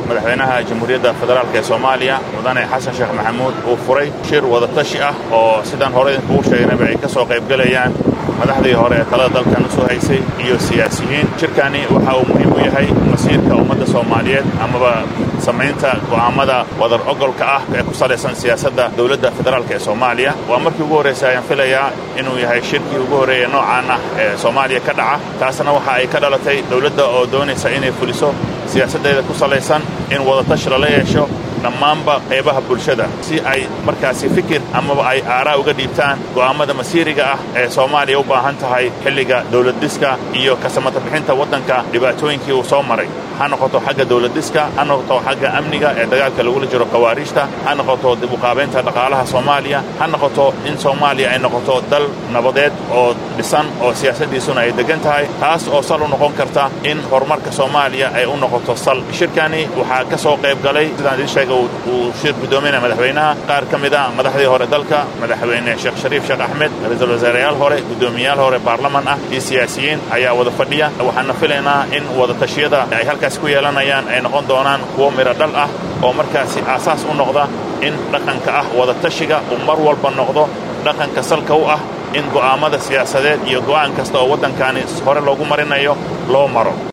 madaxweynaha jamhuuriyadda federaalk ee soomaaliya mudane xasan sheekh maxamuud uu furay shir wadatashi ah oo sidaan hore idinkugu sheegnayba ay ka soo qaybgelayaan madaxdii hore ee talada dalkan u soo haysay iyo siyaasiyiin shirkani waxa uu muhiim u yahay masiirka ummadda soomaaliyeed amaba samaynta go'aammada wadar ogolka ah ee ku salaysan siyaasadda dowladda federaalk ee soomaaliya waa markii ugu horraysa ayaan filayaa inuu yahay shirkii ugu horreeya noocaan ah ee soomaaliya ka dhaca taasna waxa ay ka dhalatay dowladda oo doonaysa inay fuliso siyaasaddeeda ku salaysan in wadatashi lala yeesho dhammaanba qaybaha bulshada si ay markaasi fikir amaba ay aaraa uga dhiibtaan go'aammada masiiriga ah ee soomaaliya u baahan tahay xilliga dowladdhiska iyo kasamata bixinta waddanka dhibaatooyinkii uu soo maray ha noqoto xagga dowladdhiska ha noqoto xagga amniga ee dagaalka lagula jiro khawaariijta ha noqoto dib uqaabaynta dhaqaalaha soomaaliya ha noqoto in soomaaliya ay noqoto dal nabadeed oo dhisan oo siyaasaddiisuna ay deggan tahay taas oo sal u noqon karta in horumarka soomaaliya ay u noqoto sal shirkani waxaa ka soo qayb galay sidaan idiin sheegay uu shir guddoominaya madaxweynaha qaar ka mid a madaxdii hore dalka madaxweyne sheekh shariif sheekh axmed ra-iisul wasaareyaal hore guddoomiyayaal hore baarlaman ah iyo siyaasiyiin ayaa wada fadhiya waxaana filaynaa in wadatashyada ay halkaas ku yeelanayaan ay noqon doonaan kuwo midho dhal ah oo markaasi aasaas u noqda in dhaqanka ah wadatashiga uu mar walba noqdo dhaqanka salka u ah in go'aammada siyaasadeed iyo go'aan kasta oo waddankaani hore loogu marinayo loo maro